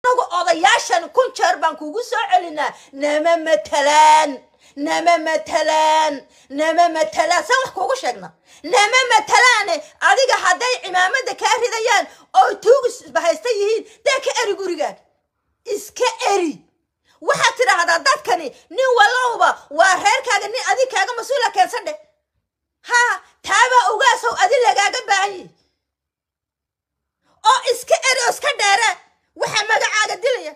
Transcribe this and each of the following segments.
nagu odayaashan kun jeer baan kugu soo celinaa nama matalaan nama matalaan nama matalaan saan wax kuugu sheegna nama matalaane adiga hadday cimaamada kaa ridayaan oo tuugis bahaysta yihiin dee ka eri gurigaaga iska eri waxaad tidhaahdaa dadkani nin walowba waa reerkaaga nin adig kaaga mas-uula keensan dheh ha taabaa ogaasow adi lagaaga baahan yihi oo iska eri oo iska dheere waxaa magacaaga dilaya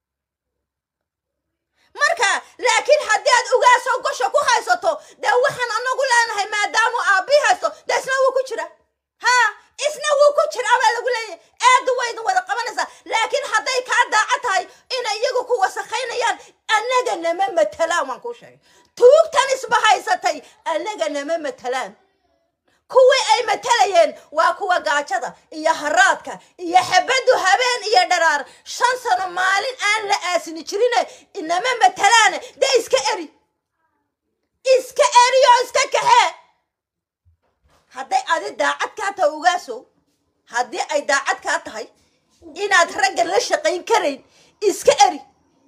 marka laakiin haddii aad ogaasow gosha ku haysato dee waxaan anagu leenahay maadaamu aabbii haysto dee isna wuu ku jira ha isna wuu ku jira baa lagu leeyahay aadu waydin wada qabanaysaa laakiin hadday kaa daaca tahay inay iyagu ku wasakhaynayaan annaga nama matalaan waan kuu sheegay tuugtan isba haysatay annaga nama matalaan kuwii ay matalayeen waa kuwa gaajada iyo haraadka iyo xabaddu habeen iyo dharaar shan sano maalin aan la aasini jirine inama matalaane dee iska eri iska eri oo iska kaxee hadday adi daacad kaa tahay ogaasow haddii ay daacad kaa tahay inaad raggan la shaqayn karayn iska eri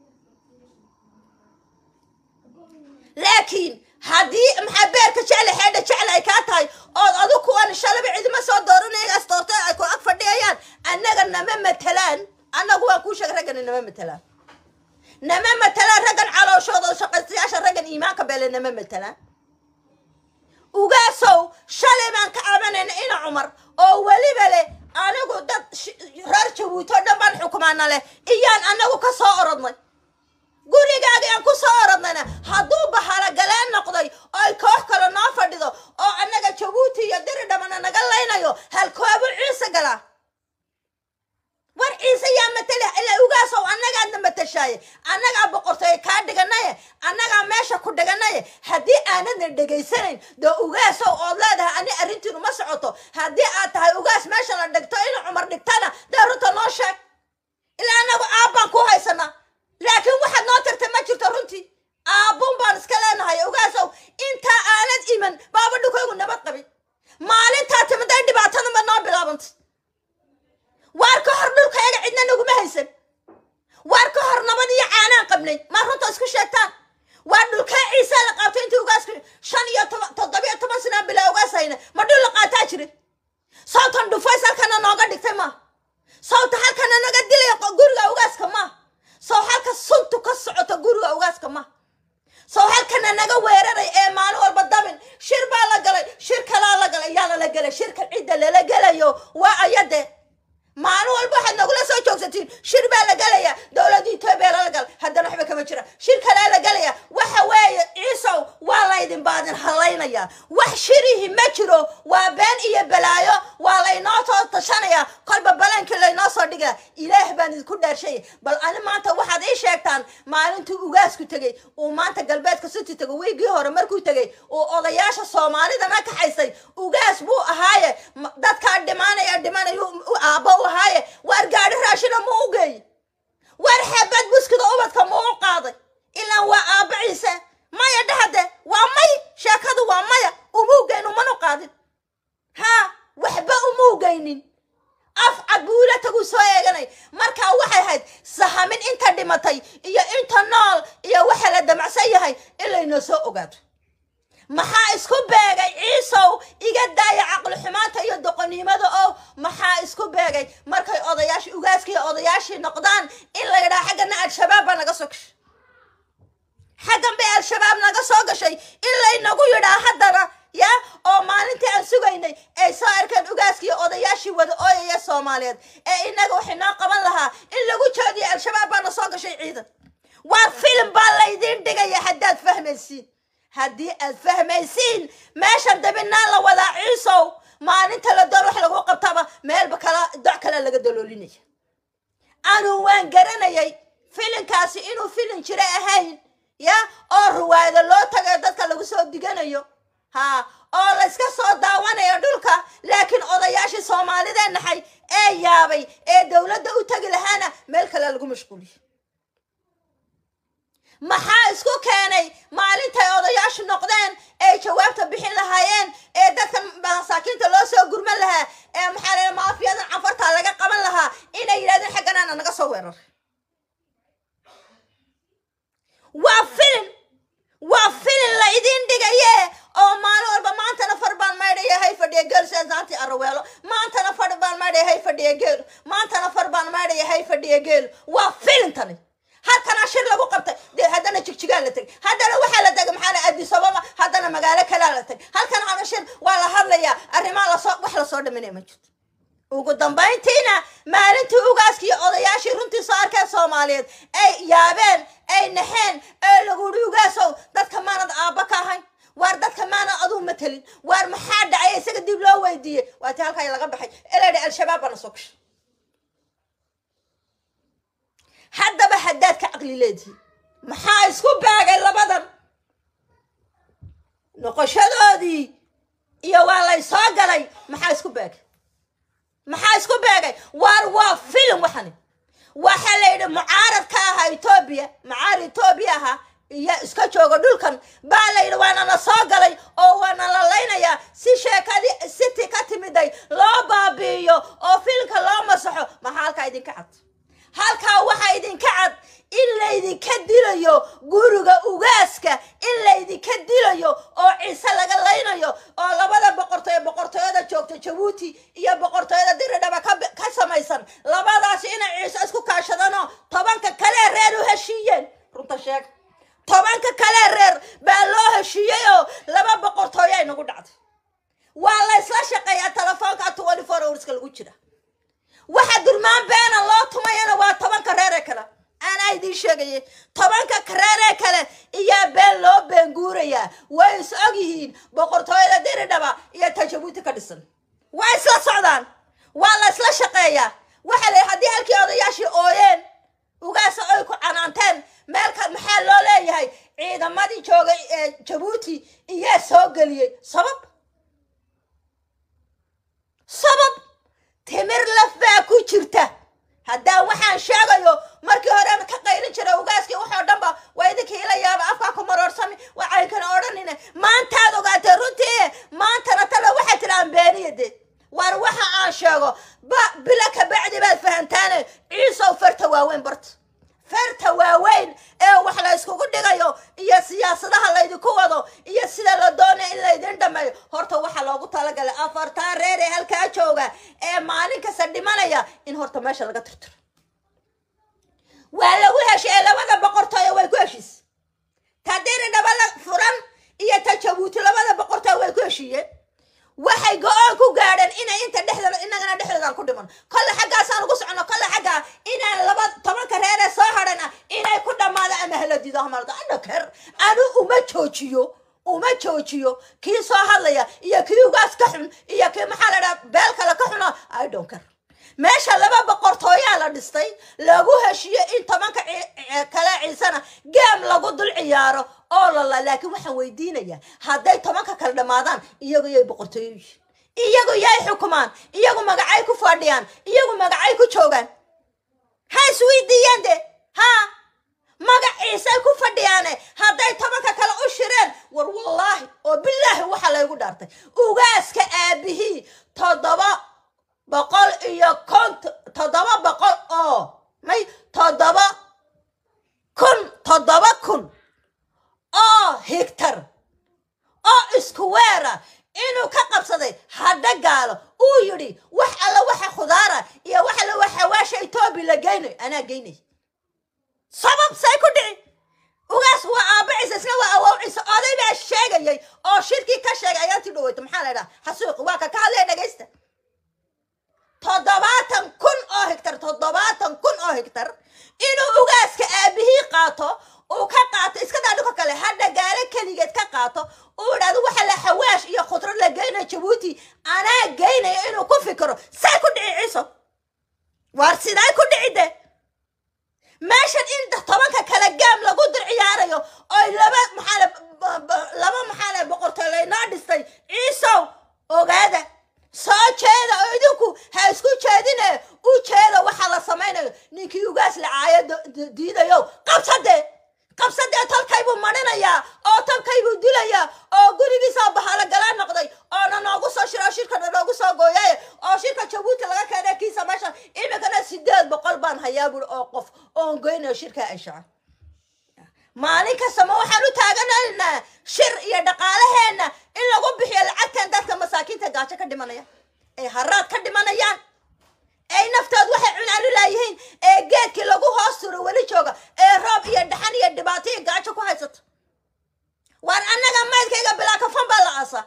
laakiin haddii maxaa beerka jecle xeedha jecle ay kaa tahay ood adu kuwan shalaba cidima soo dooranayagaas doorta ay ku ag fadhiyayaan annaga nama matalaan annagu waan kuu sheegay raggana nama matalaan nama matalaan raggan calooshooda oo shaqaystayaasha raggan iimaanka beele nama matalaan ugaasow shalay baan ka cabanayna ina cumar oo weliba leh anigu dad reer jabuuti oo dhan baan xukumaana leh iyaan anagu ka soo orodnay gurigaaga aan ku soo orodnayna hadduu bahalagaleen noqday oo ay koox kale noo fadhido oo annaga jabuuti iyo diri dhamana naga laynayo halkoobu ciise galaa war ciise yaa matala ilaa ugaasow annagaadna matashaaye annagaa boqortooye kaa dhiganaye annagaa meesha ku dhiganaye haddii aanadna dhegaysanayn dee ugaasow ood leedahay ani arrintiinu ma socoto haddii aad tahay ugaas meesha la dhigto ina cumar dhigtana dee runta noo sheeg ilaa annagu aabbaan ku haysanaa laakiin waxaad noo tirtay ma jirto runtii aabbuun baan iska leenahay ogaasow intaa aanad iman baaba dhukaygu nabad qabin maalintaa timiday dhibaatadanba noo bilaabantay waar ka hor dhulkayaga cidna naguma haysan waar ka hor nabad iyo caanaan qabnay ma runta isku sheegtaan waa dhulkaa ciisaa la qaabtay intii ugaasku shan iyo toban toddobiyo toban sanaa bilaa ugaas hayna ma dhul la qaataa jira sawtan dhufays halkana nooga dhigtay ma sawta halkana naga dilaya guriga ugaaska ma sow halka suntu ka socoto guriga ugaaska ma sow halkana naga weeraray ee maalin walba dabin shir baa la galay shir kalaa la galay yaana la gelay shirka cidda lala gelayo waa ayade maalin walba waxaad nagula soo joogsatiin shir baa la gelaya dowladda etoobiya lala galay haddana waxba kama jira shir kalaa la gelaya waxa weeye ciisow waa laydin baadin halaynaya wax shirihi ma jiro waa been iyo balaayo waa laynoo soo tashanaya kolba balaankii laynoo soo dhigaya ilaah baan idinku dhaarshay bal ani maanta waxaad ii sheegtaan maalintuu ugaasku tegey uu maanta galbeedka city tego wiigii hore markuu tegey uu odayaasha soomaalidana kaxaysay ugaas buu ahaaye dadkaa dhimaanaya dhimanayu aabbo u ahaaye waar gaadhi raashina mu u geey waar xeebad buskida ubadka mu u qaaday ilaan waa aabba ciise maya dhahade waa may sheekadu waa maya umuugeyn umanu qaadin haa waxba umuugeynin af cabuula taguu soo eeganay markaa waxay ahayd sahamin inta dhimatay iyo inta nool iyo waxa la damacsan yahay in laynoo soo ogaato maxaa isku beegay ciisow iga daaya caqli xumaanta iyo doqonnimada oo maxaa isku beegay markay odayaashii ugaaskii odayaashii noqdaan in la yidhaha xaggana al-shabaab baa naga soo gashay xaggan bay al-shabaab naga soo gashay in laynagu yidhaa haddana ya oo maalintii aan sugaynay ay soo arkeen ugaaskii odayaashii wada ooyaya soomaaliyeed ee inaga waxay noo qaban lahaa in lagu jeediyo al-shabaab baana soo gashay ciidan waa filim baa laydiin dhigaya haddaad fahmaysiin haddii aad fahmaysiin meeshan dabinaan la wadaa ciisow maalinta la doon wax lagu qabtaba meelba kala doc kale laga daloolinaya anuu waan garanayay filinkaasi inuu filin jira ahayn ya oo ruwaayado loo tagayo dadka lagu soo diganayo ha oo layska soo daawanayo dhulka laakiin odayaashii soomaalidee naxay ee yaabay ee dowladda u tegi lahaana meel kale lagu mashquuliyo maxaa isku keenay maalintay odayaashu noqdeen ay jawaabta bixin lahaayeen ee dadka masaakiinta loo soo gurman lahaa ee maxaa la maafiyadan cafartaa laga qaban lahaa inay yidhahdeen xagganaana naga soo weeraray waa filin waa filin la idin dhigaye oo maalin walba maantana far baan maydhaya hay fadhiya geel seesaantii araweelo maantana far baan maydhaya hay fadhiya geel maantana far baan maydhaya hay fadhiya geel waa filintani halkana shir lagu qabtay dee haddana jigjigaa la tegay haddana waxaa la tegay maxaa la addis ababa haddana magaalo kalaa la tegay halkan hana shir waa la hadlayaa arrimaa lasoo wax lasoo dhaminaya ma jirto ugu dambayntiina maalintii ugaaskii iyo odayaashii runtii soo arkeen soomaaliyeed ay yaabeen ay naxeen ee lagu yidhi ugaasow dadka maanad aabba ka ahayn waar dadka maanad aduu matelin waar maxaa dhacay isaga dib loo weydiiyey waatii halkaa laga baxay eladhi al-shabaab baana soo gashay haddaba haddaad ka caqli leedihiin maxaa isku baagay labadan noqoshadoodii iyo waa lay soo galay maxaa isku baagay maxaa isku beegay waar waa filim waxani waxaa la yidhi mucaarad ka ahaa etoobiya mucaarad etoobiya ahaa iyo iska jooga dhulkan baa la yidhi waana la soo galay oo waana la laynayaa si sheekadii city ka timiday loo baabi'iyo oo filimka loo masaxo maxaa halkaa idinka cad halkaa waxaa idinka cad in laydinka dilayo guriga ugaaska in laydinka dilayo oo ciise laga laynayo oo labada boqortooy boqortooyada joogta jabuuti iyo boqortooyada diridhaba ka ka samaysan labadaasi inay ciise isku kaashadaanoo tobanka kalee reer u heshiiyeen runta sheega tobanka kalee reer baa loo heshiiyey oo laba boqortooyo ay nagu dhacday waa la ysla shaqeeyaa telefoonka twenty four hourska lagu jira waxa durmaan beena loo tumayana waa tobanka reer ee kale anaa idiin sheegayay tobanka reer ee kale iyaa been loo beenguurayaa way is og yihiin boqortooyada diridhaba iyo tajabuuti ka dhisan waa isla socdaan waa la isla shaqeeyaa waxa la haddii halkii odayaashii ooyeen ugaasa oy ku canaanteen meelka maxaa loo leeyahay ciidamadii joogay ee jabuuti iyaa soo geliyey sabab sabab timir laf baa ku jirta haddaan waxaan sheegayo markii hore ka qaylin jiray ugaaskii waxoo dhan ba waa idinkii ila yaaba afkaa ku maroorsami waxaynkana odhanine maantaad ogaatay runtii maantana tala waxay tidhaan beeniya de waar waxa aan sheego ba bilo kabacdi baad fahantaane ciisow farta waaweyn barta farta waaweyn ee wax la yskugu dhigayo iyo siyaasadaha laydinku wado iyo sida la doonaya in laydin dhameeyo horta waxaa loogu talagalay afartaa reer ee halkaa jooga ee maalin kasta dhimanaya in horta meesha laga tirtiro waa lagu heshiye labada boqortooyo way ku heshiis tadiri dhabala furan iyo ta jabuuti labada boqortooyo way ku heshiiyeen waxay go-aan ku gaadheen inay inta dhexdooda inagana dhexdoodan ku dhiman kolle xaggaasaan ugu socono kolle xaggaa inaan laba tobanka reeree soo hadhan ah inay ku dhammaado ama haladido hamaldo anaker anu uma joojiyo uma joojiyo kii soo hadlaya iyo kii ugaas ka xun iyo kii maxaa la dhaha beel kale ka xuno i don't care meesha laba boqortooyaa la dhistay lagu heshiiyo in tobanka kale ciisana geem lagu dul ciyaaro oo lala laakiin waxaan weydiinayaa hadday tobanka kale dhammaadaan iyagu yay boqortooyo yihiin iyagu yay xukumaan iyagu magacay ku fadhiyaan iyagu magacay ku joogaan ha isweydiiyeen de ha magac ciisay ku fadhiyaane hadday tobanka kale u shireen war wallaahi oo bilaahi waxaa laygu dhaartay ugaaska aabihii toddoba boqol iyo kont toddoba boqol oo may toddoba kun toddoba kun oo higtar oo isku weera inuu ka qabsaday hadha gaalo uu yidhi wax alla waxa khudaara iyo wax alla waxa waasha etoobiya la geynayo anaa geynay sabab say ku dhici ugaas waa aabba ciise isna waa awow ciise oday baa sheegayay oo shirkii ka sheegay ayaantii dhaweyto maxaa la idhaha xasuuqi waa ka ka hadlaya dhegaysta toddobaatan kun oo higtar toddobaatan kun oo higtar inuu ugaaska aabihii qaato uu ka qaato iska daa dhulka kale hadha gaalo keligeed ka qaato uu idhahdo waxa la xawaash iyo khudrad la geynayo jabuuti anaa geynaya inuu ku fikiro say ku dhici ciiso waar siday ku dhici de meeshan in tobanka kale gaam lagu dir ciyaarayo oy laba maxaale laba maxaale boqortooy laynoo dhistay ciisow ogaada soo jeeda oo idinku ha isku jeedine u jeeda waxaa la samaynayo ninkii ugaas lacaayo diidayo qabsade qabsadee tolkaybuu marinayaa oo tolkaybuu dilayaa oo gurigiisa bahalo galaa noqday oona noogu soo shiro oo shirkana noogu soo gooyaye oo shirka jabuuti laga keenay kiisa meesha iminkana sideed boqol baan hayaa buri oo qof oon goynayo shirka ay shaca maalin kasta ma waxaan u taaganaynaa shir iyo dhaqaalaheenna in lagu bixiyo lacagtan dadka masaakiinta gaajo ka dhimanaya ay haraad ka dhimanayaan ay naftood waxay cunaan u laayihiin ee geedkii lagu hoos turo weli jooga ee roob iyo dhaxan iyo dhibaato iyo gaajo ku haysato waar annaga maydkayga bilaa kafan baa la aasa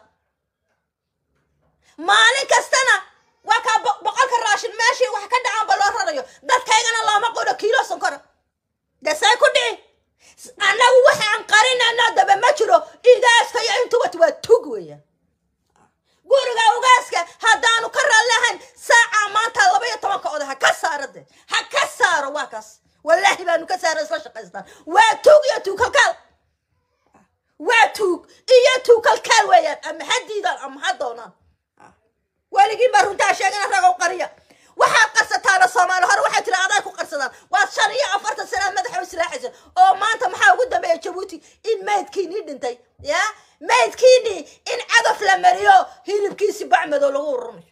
maalin kastana waa kaa bo- boqolka raashin meeshii wax ka dhacaanba loo rarayo dadkaygana looma qoro kiilo sonkora dee say ku dhici annagu waxaan qarinayno daba ma jiro igaaska iyo intubat waa tug weeyaan guriga ugaaska haddaanu ka raalliahayn saaca maanta laba iyo tobanka oda ha ka saaro de ha ka saaro waa kaas wallaahi baanu ka saara isla shaqaystaan waa tuug iyo tuukalkaal waa tuug iyo tuukalkaal weeyaan ama ha diidaan ama ha doonaan weligii baa runtaa sheegana ragow qariya waxaad qarsataana soomaali hore waxay tiri aday ku qarsadaan waad shan iyo afartan sanaad madaxa u silaaxaysa oo maanta maxaa ugu dambeeya jabuuti in maydkiinii dhintay ya maydkiinii in cadaf la mariyo hilibkiisi bacmadow lagu ururinayo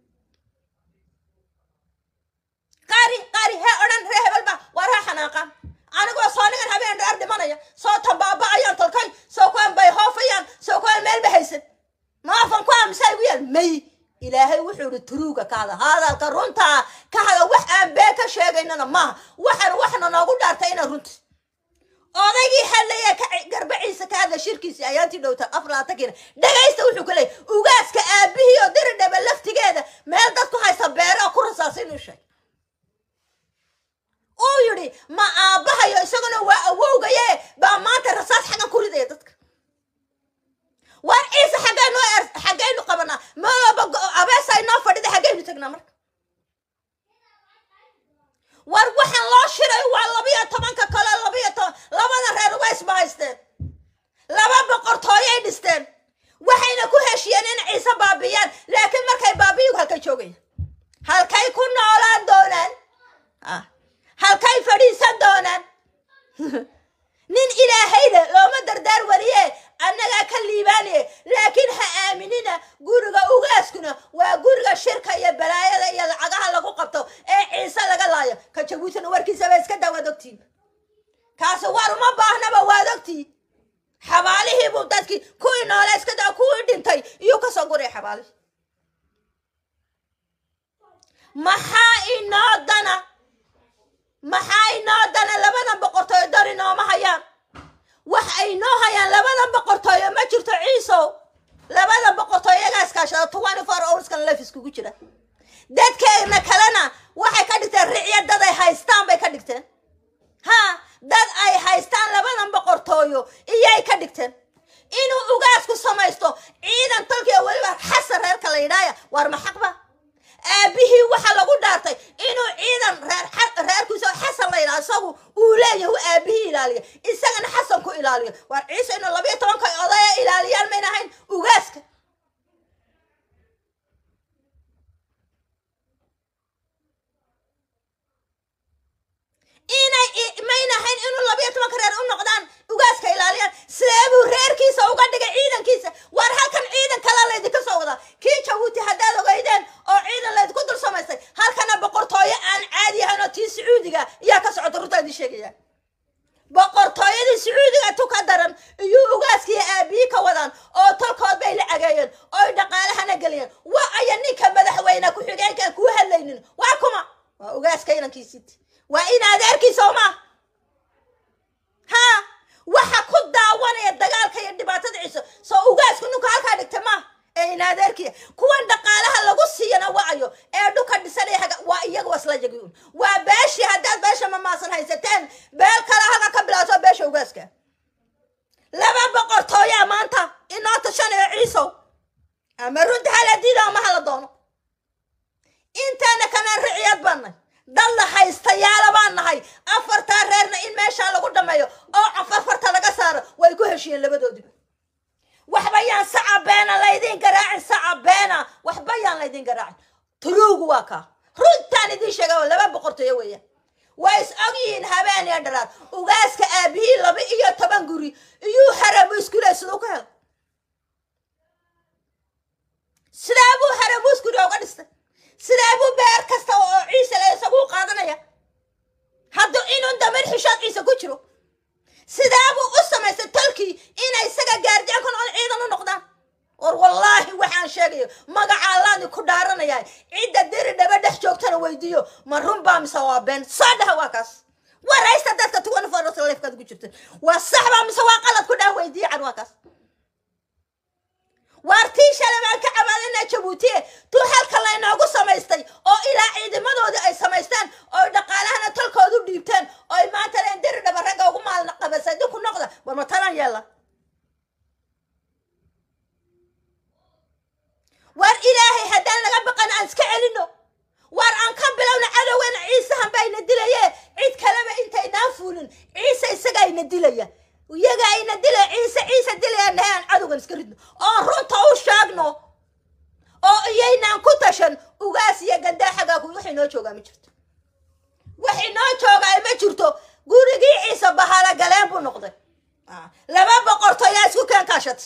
qaari qaari hee odhan ree hebel ba waa ree xanaaqa anigoo soo nigan habeen dheer dhimanaya soo tambaaba ayaan tolkay soo kuwaan bay hoofayaan soo kuwaan meel ba haysan maafan ku aamusaa igu yaal may ilaahay wuxuu ihi turuuga ka hada hadalka runtaa ka hada wax aan been ka sheegaynana maaha waxan waxna noogu dhaartay ina runti odaygii hadlaya ka garbaciisa ka hadla shirkiisii ayaantii dhowta aflaatankiina dhagaysta wuxuu ka leeyay ugaaska aabihii oo diri dhaba laftigeeda meel dad ku haysta beere oo ku rasaasa inuu sheeg uu yidhi ma aabbahayo isaguna waa awowgaye baa maanta rasaas xaggan ku ridaya dadka war ciise xaggaynu xaggaynu qabanaa malaba abeesa inoo fadhida xaggaynu tagnaa marka war waxaan loo shiray waa labiyo tobanka kale labiyo toban labada reer ubays ba haysteen laba boqortooyay dhisteen waxayna ku heshiyeen in ciise baabiyaan laakiin markay baabiyu halkay joogaya halkay ku noolaan doonaan ah halkay fadhiisan doonaan nin ilaahayda looma dardaar wariye annagaa ka liibaanaye laakiin ha aaminina guriga ugaaskuna waa guriga shirka iyo balaayada iyo lacagaha lagu qabto ee ciise laga laayo ka jabuutina warkiisaba iska daa waad ogtiin kaasi war uma baahnaba waad ogtiin xabaalihiibuu dadkii kuwii noole iska daa kuwii dhintay iyuu kasoo guray xabaalihii maxaa inoo dana maxaa inoo dana labadan boqortooyo dar inooma hayaan wax ay noo hayaan labadan boqortooyo ma jirto ciisow labadan boqortooyo iyagaa iskaashada twenty four hourskan lef iskugu jira dadkeena kalena waxay ka dhigteen ricya dad ay haystaan bay ka dhigteen ha dad ay haystaan labadan boqortooyo iyay ka dhigteen inuu ugaasku samaysto ciidan tolkiya weliba xasan reerka la yidhaaya waar ma xaqba aabihii waxaa lagu dhaartay inuu ciidan reer reerkiisa xasan la yidhaha isagu uu leeyahay uu aabihii ilaaliya isagana xasan ku ilaaliyo waar ciise inuu labiyo tobanka odaya ilaaliyaan mayna ahayn ugaaska inay mayna ahayn inuu labiyo tobanka reer u noqdaan ugaaska ilaaliyaan sidee buu reerkiisa uga dhigay ciidankiisa waar halkan ciidan kalaa laydinka soo wadaa kii jabuuti haddaad ogeydeen oo ciidan laydinku dul samaystay halkana boqortooyo aan caadi ahayn oo tii sacuudiga iyaa ka socota runtaa idin sheegaya boqortooyadii sacuudiga tu ka daran iyuu ugaaskiiyo aabihii ka wadaan oo tolkood bay la cageeyeen ooy dhaqaalahana geliyeen waa aya ninka madaxweyne ku-xigeenkaan kuu hadlaynin waa kuma waa ugaaska inankiisiti waa in adeerkiisa oma ha waxa ku daawanaya dagaalka iyo dhibaatada ciise soo ugaasku nunka halkaa dhigta ma ee in adeerkiya kuwan dhaqaalaha lagu siiyana waayo ee dhuka dhisanaya haga waa iyaga wasla yagiun waa beeshii haddaad beesha mamaasan haysateen beel kale halka ka bilaato beesha ugaaska laba boqortooyaa maanta inoo tashanayo ciisow ama runta hala diida ama hala doono intaana kanaan riciyad baanay dad la haystayaala baan nahay afartaa reerna in meeshaa lagu dhameeyo oo afarfarta laga saaro way ku heshiyeen labadoodiba waxba yaan saca beena laydin garaacin saca beena waxba yaan laydin garaacin tuluugu waa kaa runtaan idiin sheega oo laba boqortooyo weeyaan waa is og yihiin habeen iyo dharaar ugaaska aabihii laba iyo toban guri iyuu harabu iskule siduu ka hel sidaa buu harabu iskule uga dhistay sidaa buu beer kasta oo ciise le isaguu qaadanaya hadduu inun damir xishood ciise ku jiro sidaabuu u samaystay tolkii inay isaga gaardiyan ku noqon ciidan u noqdaan war wallaahi waxaan sheegayo magaca allaani ku dhaaranayaa cidda diri dhaba dhex joogtana weydiiyo ma run baa mise waa been soo dhaha waa kaas waraysta dadka tuwan forslifkaad ku jirta waa sax baa mise waa qalad ku dhaha weydiiye can waa kaas waartii shalay baan ka cabaadana jabuuti tuu halka laynoogu samaystay oo ilaa ciidamadoodii ay samaystaan oo dhaqaalahana tolkoodu dhiibteen oo ay maanta leen diri dhaba ragga ugu maalna qabasay dinku noqda war ma talan yeela waar ilaahay haddaan laga baqan aan iska celino waar aan ka bilowna cadowgana ciisahan bayna dilaye cid kaleba intaynaan fuulin ciise isaga ayna dilaya iyaga ayna dilaya ciise ciise dilaya nahay aan cadowgan iska ridno oo runta u sheegno oo iyaynaan ku tashan ugaas iyo gandaaxagaa ku wax inoo joogaa ma jirto wax inoo joogaa ma jirto gurigii ciise bahala galeen buu noqday laba boqortooyaa isku keen kaashat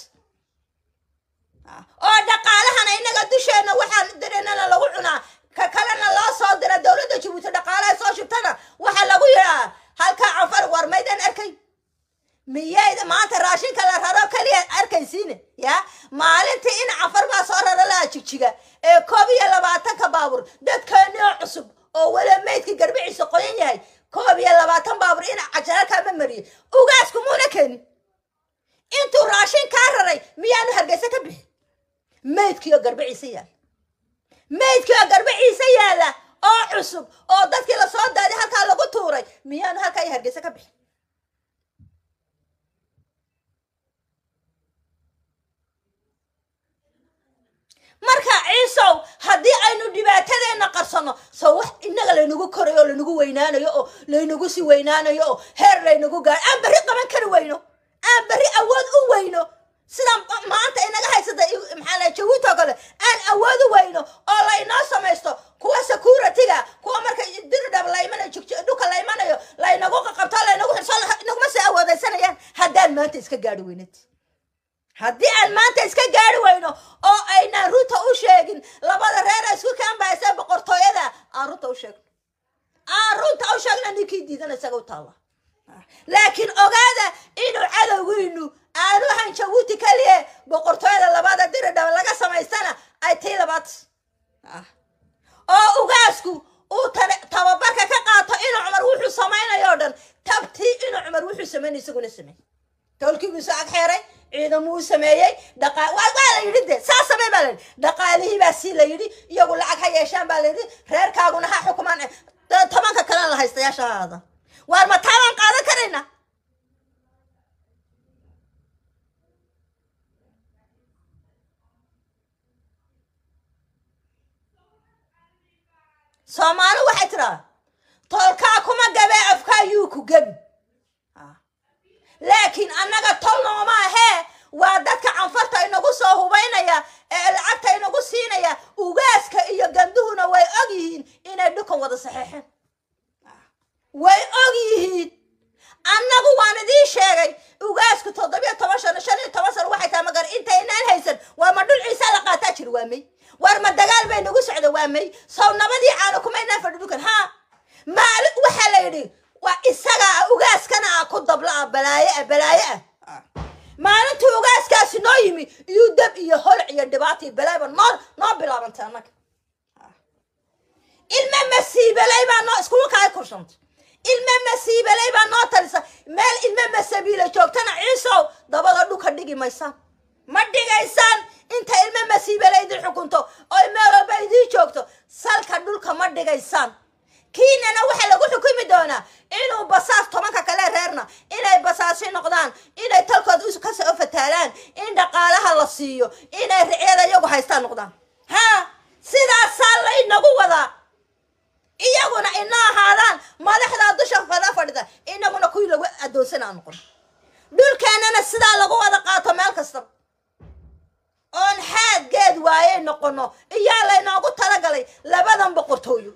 oo dhaqaalahana innaga dusheenna waxaan dirinana lagu cunaa ka kalena loo soo dira dowladda jabuuti dhaqaalaha soo shubtana waxaa lagu yidhaa halkaa cafar war maydaan arkay miyayda maanta raashinka la raro keliya arkaysiine ya maalintii in cafar baa soo raro laha jigjiga ee koob iyo labaatanka baabuur dadkeenoo cusub oo wala maydka garbiciisa qoyan yahay koob iyo labaatan baabuur in cajaralkaama mariyay ugaasku muuna keenin intuu raashin kaa raray miyaanu hargeysa ka bixin maydkiioo garbe ciise yaala maydkiioo garbe ciise yaala oo cusub oo dadkii lasoo daaday halkaa lagu tuuray miyaanu halkaa iyo hargeysa ka bixin marka ciisow haddii aynu dhibaatadeenna qarsanno so wax innaga laynagu korayo oo laynagu weynaanayo oo laynagu sii weynaanayo oo heer laynagu gaaro aan berri qaban kari weyno aan berri awood u weyno sidaan maanta inaga haysata maxaa la jawiinta oo kale aan awood u weyno oo laynoo samaysto kuwa security-ga kuwa marka dirdhab laymanayo dhulka laymanayo laynagu qaqabto laynagu xirso naguma sii awoodaysanayaan haddaan maanta iska gaari weynad haddii aan maanta iska gaari weyno oo aynaan runta u sheegin labada reer isku kaanbahaysa boqortooyada aan runta u sheegno aan runta u sheegno ninkii diidana isaga u taalla laakiin ogaada inuu cadowgiinu aanu ahan jabuuti keliye boqortooyada labada diridhaba laga samaystana ay tii labaad oo ugaasku uu tababarka ka qaato inuu cumar wuxuu samaynayo o dhan tabtii inuu cumar wuxuu samaynay isaguna sameey tolkiibuu soo ag xeeray ciidamuu sameeyey dhaqa waa la yidhi de saa samey baa layidhi dhaqaalihii baa sii la yidhi iyagu lacag ha yeeshaan baa layidhi reerkaaguna ha xukumaan tobanka kalena la haystayaasha ha aada waar ma taabaan qaadan karayna soomaali waxay tiraa tolkaa kuma gabee afkaa yuu ku gebi laakiin annaga tol nooma ahee waa dadka canfarta inagu soo hubaynaya ee lacagta inagu siinaya ugaaska iyo ganduhuna way og yihiin inay dhukan wada saxeexeen way og yihiin annagu waan idiin sheegay ugaasku toddobiyo toban sano shan iyo toban sano waxay tahay magar intaynaan haysan waa ma dhul ciisa la qaataa jir waa may war ma dagaal bay nagu socda waa may sow nabadii caano kumaynaan fadhi dhukan ha maali waxaa la yidhi waa isaga ah ugaaskana ah ku dabla ah balaayo ah balaayo ah maalintii ugaaskaasi noo yimi iyuu dab iyo holac iyo dhibaata iyo balaayba noo noo bilaabantay annaga ilma masiibelay baa noo iskugu kaa kurshantay ilma masiibelay baa noo talisa meel ilma masabiila joogtana ciisow dabada dhuka dhigi maysaan ma dhigaysaan inta ilma masiibelay idin xukunto oo meel walba idiin joogto salka dhulka ma dhigaysaan kiinana waxaa lagu xukumi doonaa inuu basaas tobanka kale reerna inay basaasi noqdaan inay talkood kasoo fataalaan in dhaqaalaha la siiyo inay ricyada iyagu haystaan noqdaan ha sidaasaa laynagu wadaa iyaguna ina ahaadaan madaxdaa dusha fada fadhida inaguna kuwii lagu adoonsana aan noqon dhulkeenana sidaa lagu wada qaato meel kastaba oon xaad geed waayey noqono iyaa laynoogu talagalay labadan boqortooyo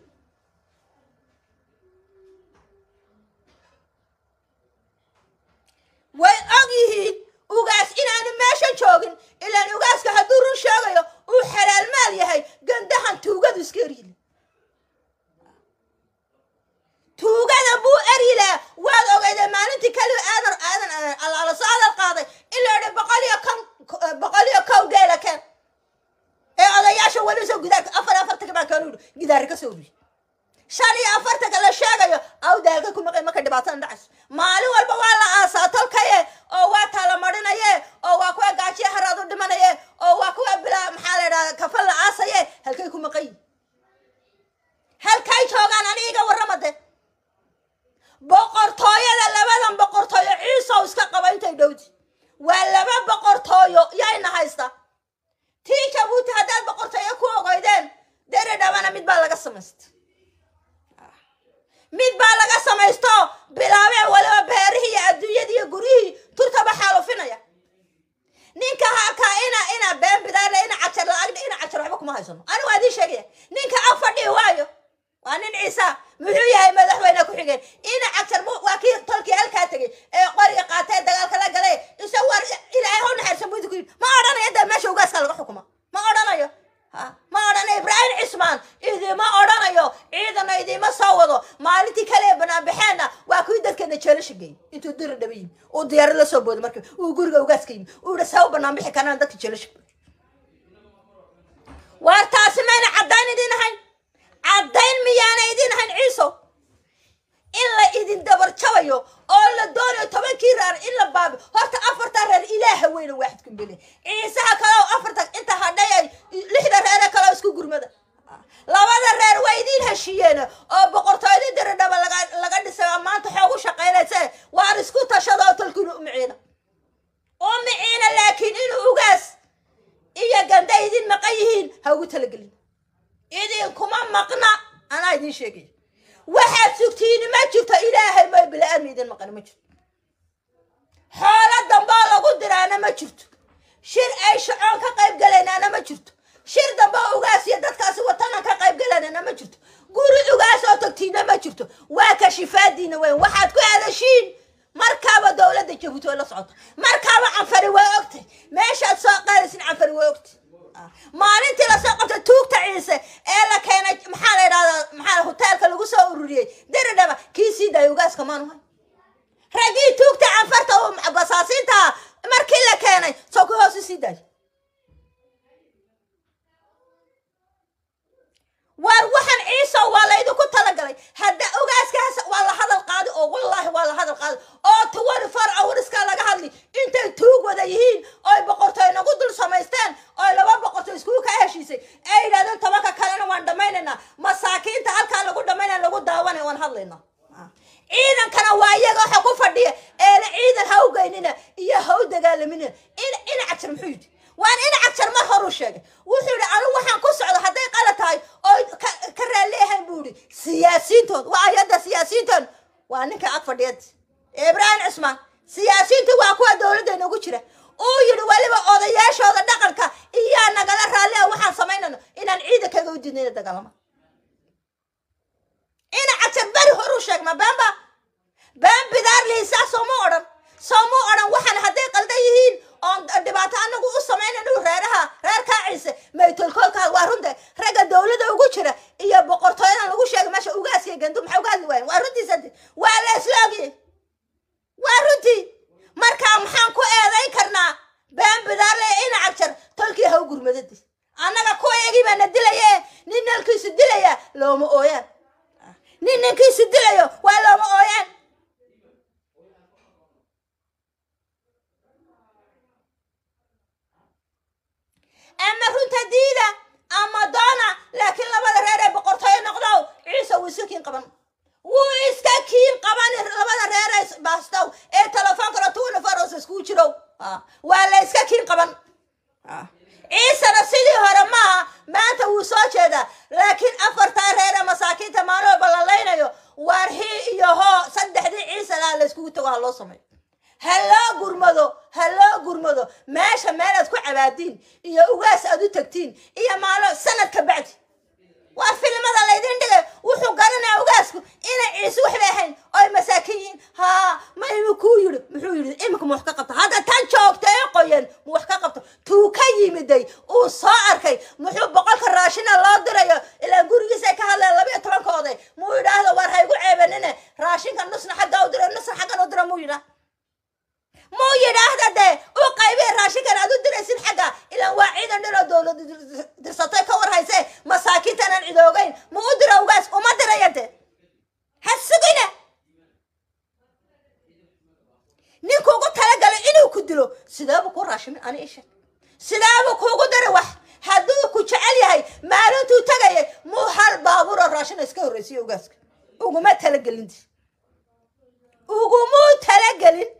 way og yihiin ugaas inaanu meeshan joogin ilaan ugaaska hadduu run sheegayo uu xalaalmaal yahay gandahan tuugadu iska eryile tuugada buu eryilaa waad ogeyda maalintii kaliba aadan aadan dhibaatadan dhacayso maalin walba waa la aasaa tolkaye oo waa taala marinaye oo waa kuwa gaajiya haraad u dhimanaye oo waa kuwa bilaa maxaa la idhahda kafan la aasaye halkay ku maqan yihin halkay joogaan aniga warramade boqortooyada labadan boqortooyo ciisow iska qaba intay dhowdi waa laba boqortooyo yayna haysta tii jabuuti haddaad boqortooyo ku ogoydeen deri dhabana mid baa laga samaysta mid baa laga samaysto bilaabeen waliba beerihii iyo adduunyadii iyo guryihii turtaba xaalufinaya ninka halkaa ina ina been bidaarle ina cajar la-agna ina cajar waxba kuma haysano ani waa idiin sheegaya ninka ag fadhihi waayo waa nin ciisa muxuu yahay madaxweyne ku xigeen ina cajar mu waa kii tolkii halkaa tegey ee qoriga qaatee dagaalka la galay isa war ilaahay hau naxariisa buudi ku yidhi ma odhanayo dee meesha ugaaska laga xukuma ma odhanayo ha ma odhanayo ibraahim cismaan idima odhanayo ciidana idima soo wado maalintii kale banaanbaxeenna waa kuwii dadkeena jeelasha geeyey intuu diri dhaba yimi uu diyaaro la soo booday marka uu guriga ugaaska yimi uu yihi saa u banaanbixi karaan dadka jeelasha waar taasi mayna caddayn idin ahayn caddayn miyaana idin ahayn ciiso in la idin dabar jabayo oo la doonayo tobankii reer in la baabi horta afarta reer ilaaha weyne waaxid kumbele ciisaha kale oo afarta inta hadhay ay lixda reere kale oo isku gurmada labada reer waa idiin heshiiyeen oo boqortooyadii diridhaba laga laga dhisay oo maanta xoog u shaqaynayse waan isku tashada oo talkiina u miciina u miciina laakiin inuu ugaas iyo ganda idin maqan yihiin ha ugu talagelin idinkuma maqna anaa idiin sheegay waxaad sugtiini ma jirto ilaahay ma bila-aadmi idin maqani ma jirto xoolo damboo lagu diraana ma jirto shir ay shacoon ka qayb galaynaana ma jirto shir damboo ugaas iyo dadkaasi watanan ka qayb galanana ma jirto guri ugaas oo tagtiina ma jirto waa ka shifaadiina weyn waxaad ku hadashiin markaaba dowladda jabuuti way la socota markaaba canfari way ogtay meeshaad soo qaadaysin canfari way ogtay maalintii lasoo qabtay tuugta ciise ee la keenay maxaa la idhahdaa maxaa hoteelka lagu soo ururiyey diridhaba kii sii daayay ugaaska maanuhay raggii tuugta canfarta oo basaasiinta markii la keenay soo ku hoosu sii daayay waar waxaan ciiso waa laydinku talagalay hadda ogaaskaas waa la hadal qaadi oo wallaahi waa la hadal qaadi oo tuwani far awriska laga hadli intay tuug wada yihiin oy boqortooy nagu dul samaysteen oy laba boqortooy iskugu ka heshiisay ay yidhahdeen tobanka kalena waan dhammaynaynaa masaakiinta halkaa lagu dhammaynaya lagu daawanaya waan hadlaynaa ciidankana waa iyaga waxa ku fadhiya eena ciidan ha u geynina iyo ha u dagaalamina in ina cagjar muxuu yidhi waan ina cagjar mar horuu sheegay wuxuu yidhi anigu waxaan ku socda hadday qala tahay oo ka raalleehayn buu yidhi siyaasiintood waa ayadda siyaasiintood waa ninka ag fadhiyad ibraahim cismaan siyaasiintu waa kuwa dowladda inagu jira uu yidhi weliba odayaashooda dhaqanka iyaa nagala raalli a waxaan samaynayno inaan ciidankaga u diidnayna dagaalama ina cagjar beri horuu sheegma beenba been bidaar lihisaa sooma odhan sooma odhan waxaan hadday qaldan yihiin oon dhibaato anagu u samaynayno reeraha reerkaa ciise maytolkoolkaa waa runta ragga dowladda ugu jira iyo boqortooyadan lagu sheegay meesha ugaasiya gandu maxay uga hadli waayen waa runtiisa waa la isla ogiyey waa runtii markaa maxaan ku eedayn karnaa been bidaarle ina cagjar tolkii ha u gurmadadi annaga kuwa iyagii baana dilaye nin nalkiisu dilaya looma ooyaan nin ninkiisu dilayo waa looma ooyaan ama runta diida ama doona laakiin labada reer ee boqortooyo noqdow ciise wuu iska kiin qaban wuu iska kiin qaban labada reer ee baastow ee telefoonkana tuuna faros iskugu jirow waa la iska kiin qaban ciisena sidii hore maaha maanta wuu soo jeedaa laakiin afartaa reer ee masaakiinta maalin walba la laynayo waar hii iyo hoo saddexdii ciise laha la iskugu tago ha loo sameeyo ha loo gurmado ha loo gurmado meesha meel aad ku cabaadiin iyo ugaas aad u tagtiin iyo maalo sanad ka bacdi waa filimada laydin dhigay wuxuu garanaya ugaasku inay ciise waxbay ahayn oy masaakiin yihiin haa ma imi kuu yidhi muxuu yidhi imika ma wax ka qabta hadda tan joogta ee qoyan ma wax ka qabto tuu ka yimiday uu soo arkay muxuu boqolka raashina loo dirayo ilaa gurigiisa ka hadleen labayo tobankooda muu yidhaahdo waar haygu ceebanine raashinka nusna xagga u dira nusna xaggan u dira muu yidhaa muu yidhaahda dee u qaybiya raashinkan aad u diraysin xagga ilaan waa ciidan dhinoo dowlad dirsatay ka war hayse masaakiintan aan cidoogayn ma u dira ugaas uma diraya de ha sugina ninkuugu talagalay inuu ku dilo sideebuu ku raashimin ani isha sideebuu kuugu dara wax hadduu ku jecel yahay maalintuu tegayay muu hal baabuuroo raashina iska horreysiyo ogaaska uguma talagelin ugumuu talagelin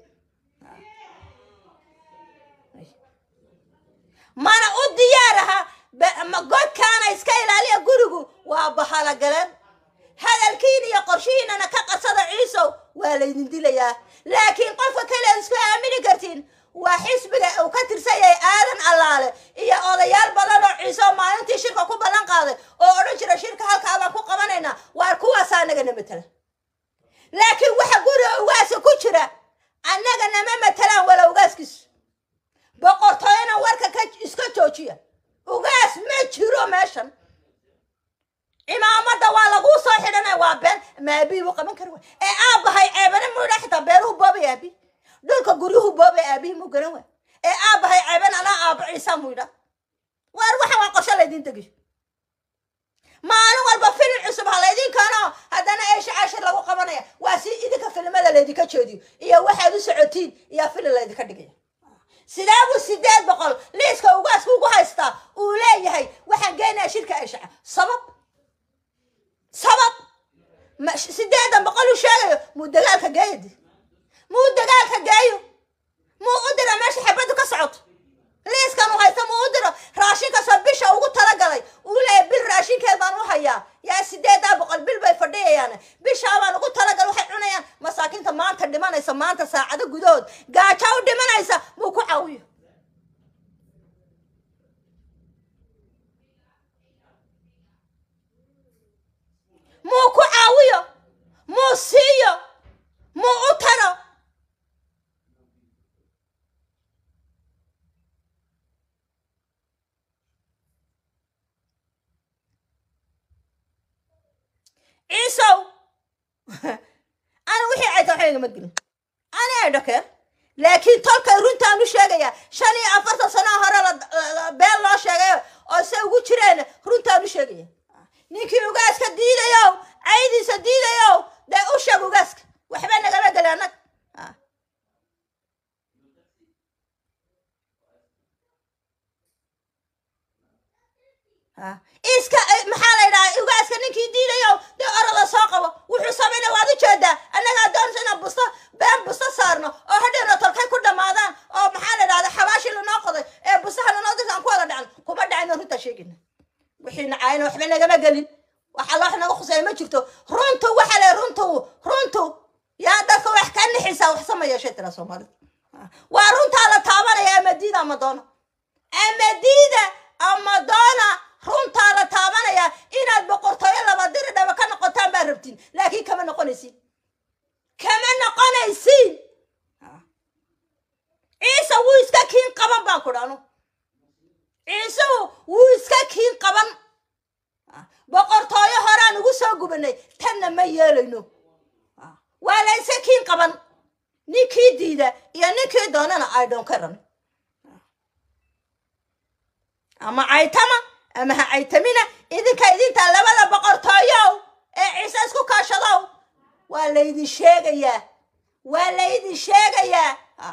mana u diyaaraha godkaana iska ilaaliya gurigu waa bahalagaleen hadalkiin iyo qorshihiinana ka qasada ciisow waa laydin dilayaa laakiin qofka kale ad isku aamini kartiin waa xisbiga uu ka tirsan yahay aadan allaale iyo odayaal badan oo ciiso maalintii shirka ku ballan qaaday oo odhan jira shirka halkaa baan ku qabanaynaa waar kuwaasaa nagana matala laakiin waxa guriga ugaasa ku jira annaga nama matalaan wala ugaaskiisu boqortooyana warka ka iska joojiya ugaas ma jiro meeshan cimaamada waa laguu soo xidhanay waa been maabii buu qaban kari waay ee aabbahay ceebana muudha xitaa beeruhu boobay aabi dhulka guryuhu boobay aabihi muu garan waay ee aabbahay ceeban anaa aabba ciisa muydha waar waxa waa qorsho laydin degiyo maalin walba filim cusub ha laydin keeno haddana eesha cashir lagu qabanaya waa si idinka filimada laydinka jeediyo iyo waxaad u socotiin iyo filim laydinka dhigaya sidee buu sideed boqol liiska ugaaska ugu haystaa uu leeyahay waxaan geenaya shirka eeshaca sabab sabab sideedan boqol uu sheegayo muu dagaalka geeyadi muu dagaalka geeyo muu u dira meesha xabaddu ka socoto liiskan uu haysta muu u diro raashinkasoo bisha ugu talagalay uu leeyahay bil raashinkeed baan u hayaa yaa sideedaa boqol bil bay fadhiyayaan bishaa baan ugu talagal waxay cunayaan masaakiinta maanta dhimanaysa maanta saacado gudahood gaaja u dhimanaysa muu ku caawiyo muu ku caawiyo muu siiyo muu u taro ciisow ana wixii cayta waxba igama gelin ani ay dhakeen laakiin tolkay runtaan u sheegayaa shan iyo afartan sanaa hore been loo sheegayo oo se ugu jireen runtaan u sheegaya ninkii ugaaska diidayow caydiisa diidayow dee u sheeg ugaaska waxba nagama geli annag iska maxaa la yidhaha ugaaska ninkii diidayow dee orada soo qabo wuxuu samayna waad u jeedaa annagaa doonsa inaan busto been busto saarno oo hadhowna tolkay ku dhammaadaan oo maxaa la idhahda xabaashi lanoo qoday ee bustaha lanoo dirta aan ku wada dhacno kuma dhacayno runtaa sheegina wixii nacaayna waxba nagama gelin waxa loox naga khusaya ma jirto runtu waxa le runtu runtu yaa dadka wax ka nixisaa wax sama yeeshay tira soomaalida waa runtaa la taabanaya ama diida ama doona ama diida ama doona runtaa la taabanaya inaad boqortooyo laba diri dhaba ka noqotaan baa rabtiin laakiin kama noqonaysiin kama noqonaysiin ciise wuu iska kiin qaban baan ku dhanu ciisuhu wuu iska kiin qaban boqortooyo horaan ugu soo gubanay tanna ma yeelayno waa la iska kiin qaban ninkii diida iyo ninkii doonana ay dhoon ka ran ama caytama ama ha caytamina idinka idinta labada boqortooyow ee ciise isku kaashadow waa laydin sheegayaa waa laydin sheegayaa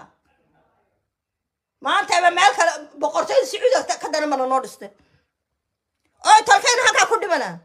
maantaba meel kale boqortooyada sacuudiga ka daran bana noo dhistay oo tolkayna halkaa ku dhimanaa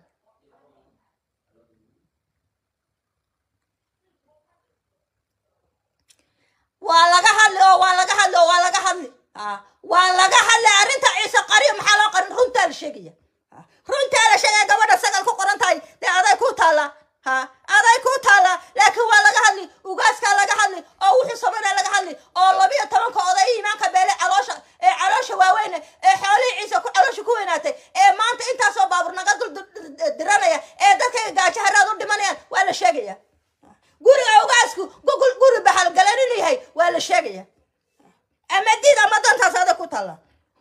waa laga hadli oo waa laga hadli oo waa laga hadli waa laga hadlay arrinta ciise qariyo maxaa loo qarin runtaa la sheegaya runtaa la sheegaya gabadha sagal ku qoran tahay dee aday ku taallaa ha aday ku taallaa laakiin waa laga hadli ugaaskaa laga hadli oo wuxuu samayna laga hadli oo labiyo tobanka oday iimaanka beele caloosha ee caloosha waaweyne ee xoolihii ciise ku caloosha ku weynaatay ee maanta intaasoo baabur naga dul diranaya ee dadkayga gaajo haraad u dhimanayaan waa la sheegaya guriga ugaasku gugul guri bahalgalan inuu yahay waa la sheegaya ama diid ama dantaas adag ku taalla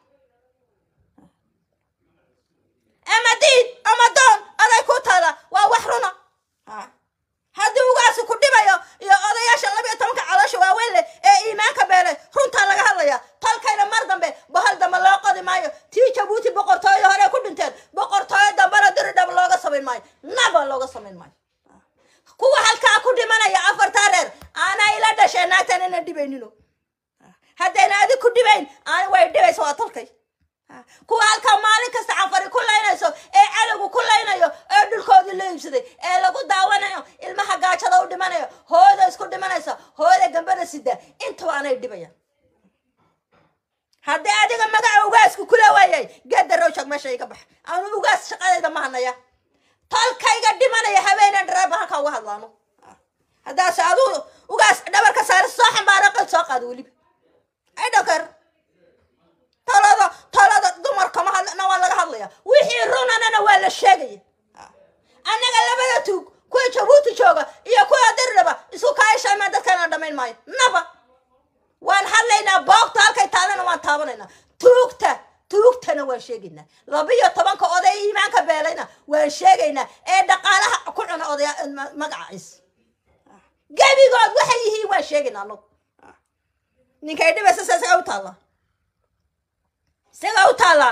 ama diid ama doon aday ku taalla waa wax runa haddii ugaasi ku dhibayo iyo odayaasha labiyo tobanka caloosha waaweyn leh ee iimaanka beelay runtaa laga hadlaya tolkayna mar dambe bahal dambe loo qodi maayo tii jabuuti boqortooyo hore ku dhinteen boqortooyo dambena diridhab looga samayn maayo naba looga samayn maayo kuwa halkaa ku dhimanaya afartaa reer aanaa ila dhasheen naagtan ina dhibaynino haddayna adig ku dhibayn ani way dhibaysa waa tolkay kuwa halkaa maalin kasta canfari ku laynayso ee cadowgu ku laynayo ee dhulkoodii la iibsaday ee lagu daawanayo ilmaha gaajada u dhimanayo hooda isku dhimanaysa hooda gambada sida intaba anay dhibayaan haddii adiga magaca ugaasku kula waayay gedarow shag meesha iga bax anu ugaas shaqadayda ma hanaya tolkayga dhimanaya habeenan dhareeba halkaa uga hadlaano haddaase aduu ugaas dhabarka saare soo xambaara qad soo qaado weliba ay dhokar talada talada dumarka ma hadlana waa laga hadlaya wixii runanana waa la sheegaya annaga labada tuug kuwa jabuuti jooga iyo kuwa dirdhaba isku kaayashaymaa dadkana dhamayn maayo naba waan hadlaynaa boogta halkay taalana waan taabanaynaa tuugta tuugtana waan sheegaynaa labiyo tobanka oday iimaanka beelayna waan sheegaynaa ee dhaqaalaha ku cuna odaya magacaciis gebigood waxay yihiin waan sheegaynaa anagu ninkay dhibaysa sa isaga u taallaa isaga u taallaa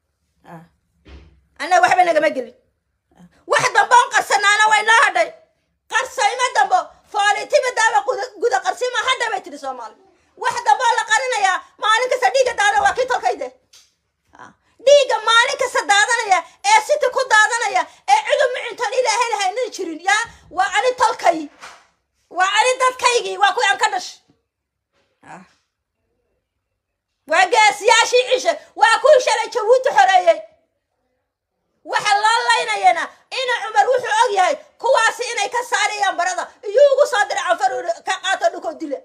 annaga waxba nagama gelin wax damboon qarsanaana way noo hadhay qarsayma dambo foolitiba daaba guda qarsima hadha bay tidhi soomaali wax damboo la qarinayaa maalin kasta dhiigga daada waa kii tolkayde dhiigga maalin kasta daadanaya ee siti ku daadanaya ee cudub mucintoon ilaahay lahaynan jirin yaa waa ani tolkay waa ani dadkaygii waa kuwi aan ka dhash waa gaasiyaashii cishe waa kuwii shalay jabuuti xoreeyey waxa loo laynayana ina cumar wuxuu og yahay kuwaasi inay ka saarayaan barada iyo ugu soo dira canfar ka qaato dhulkoo dila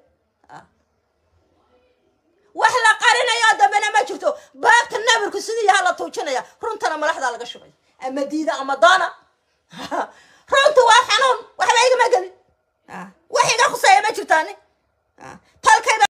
wax la qarinayo dambena ma jirto baabta nabarku sidii yaha la tuujinaya runtana malaxdaa laga shubay ama diida ama doona runtu waa xanuun waxba